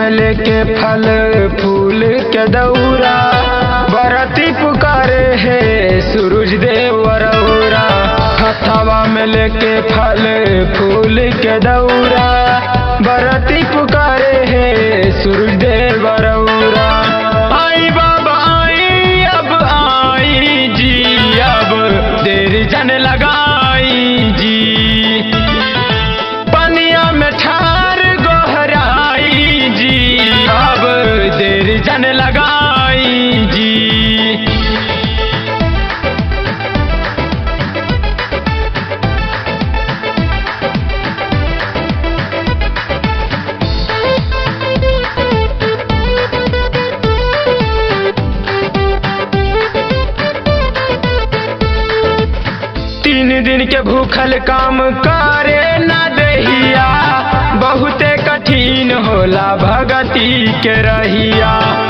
में लेके फल फूल के दौरा बरती पुकारे है सूरज देव रौरा हथवा में लेके फल फूल के दौरा बरती पुकारे है सूरज देव रौरा आई बाबा आई अब आई जी अब देर जन लगाई जी पनिया में ठार गोहराई जी अब देर जन लगाई जी तीन दिन के भूखल काम करे न दहिया बहुते कठिन होला भगती के रहिया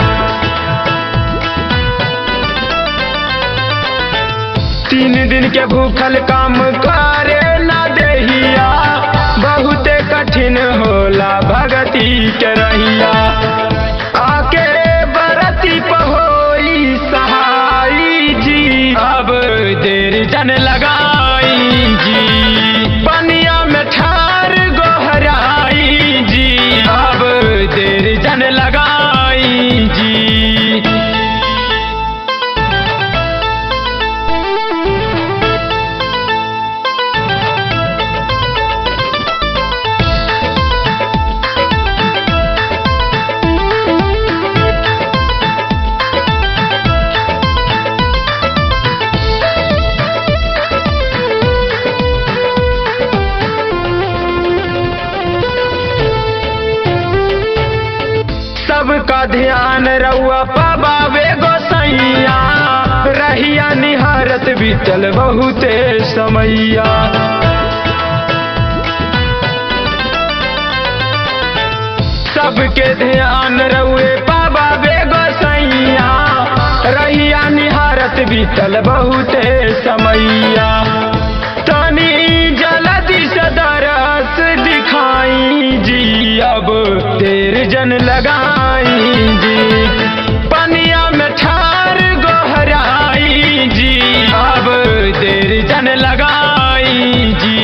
तीन दिन के भूखल काम करे न दहिया बहुते कठिन होला भगती के रहिया आके बरती पहोई सहाई जी अब देर जन लगाई जी पनिया में ठार गोहराई जी अब देर जन लगाई जी सबका ध्यान रउआ पबावे गोसैया रहिया निहारत बीतल बहुते समैया सबके ध्यान रउए पबावे गोसैया रहिया निहारत बीतल बहुते समैया तनी जल्दी से दरस दिखाई जी अब देर जन लगाई जी पनिया में ठार गोहराई जी अब देर जन लगाई जी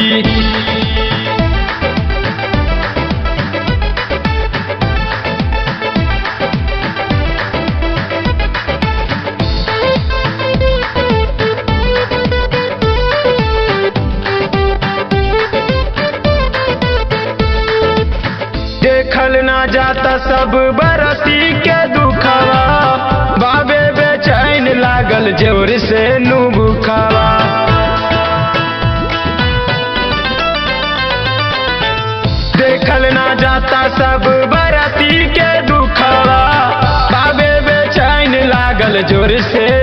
देखल ना जाता सब बरती के दुखवा बाबे बेचैन लागल जोर से नु बुखावा देखल ना जाता सब बरती के दुखवा बाबे बेचैन लागल जोर से